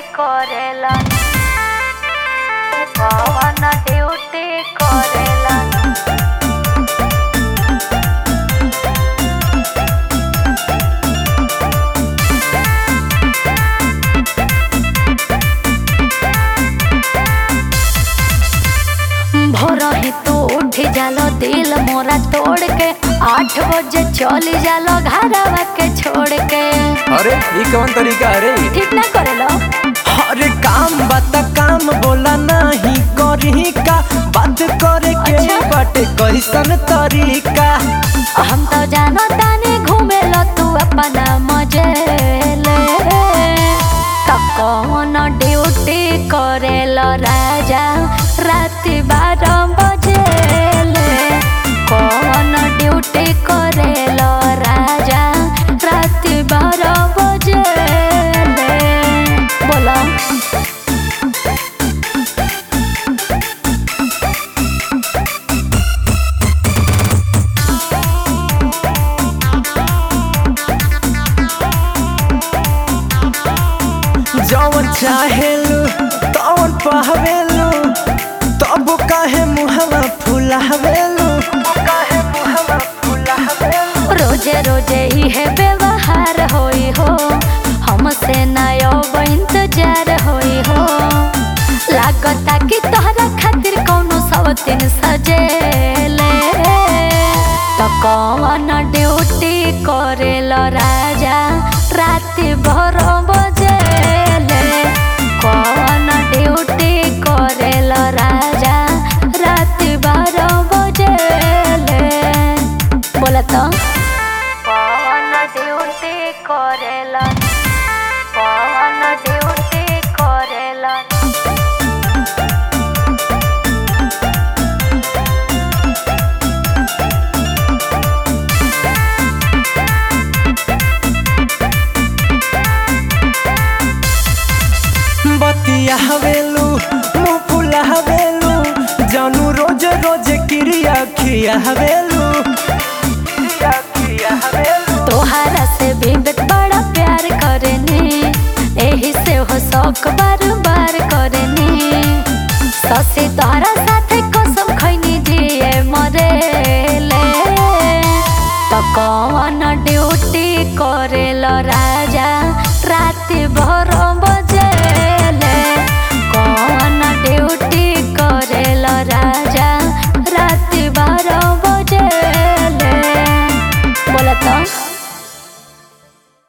करेला कवन ड्यूटी करेला भोर ही तू उठ जालो दिल मोरा तोड़ के आठ बजे चली जालो घरवा के छोड़ के अरे ये कौन तरीका अरे ठीक ना करेलो अरे काम बात काम बोला नहीं करी का बात करे के अच्छा। बाटे कैसन तरीका हम तो जानो ताने घूमे लो तू अपना मजे ले तो कौन ड्यूटी करेलो राजा राति बारह बजे ले कौन ड्यूटी करेलो राजा राति बारह बजे ले बोलो जवन चाहेलू तवन पहवेलू तब काहे मुहवा फुलावेलू काहे मुहवा फुलावेलू रोजे रोजे इहे व्यवहार होई हो हमसे नयो इंतजार होई हो लागता कि तोहरा खातिर कौनो सवतीन सजेले तो कौन ड्यूटी करेलो राजा राति भर बजेले कौन ड्यूटी करेलो राजा राति बारह बजेले बोला तो पवन ड्यूटी करेला पवन ड्यूटी करेला बतिया हवेलू मुँह फुला हवेलू जानू रोज रोज क्रिया खिया हवेलू क्रिया खिया हवेलू तोहरा से भी बेट बड़ा प्यार करनी एही से हो शौक बार बार करनी ससी तोहरा साथे कसम खैनी जिए मरे ले तो कौन ड्यूटी करेलो राजा राति भर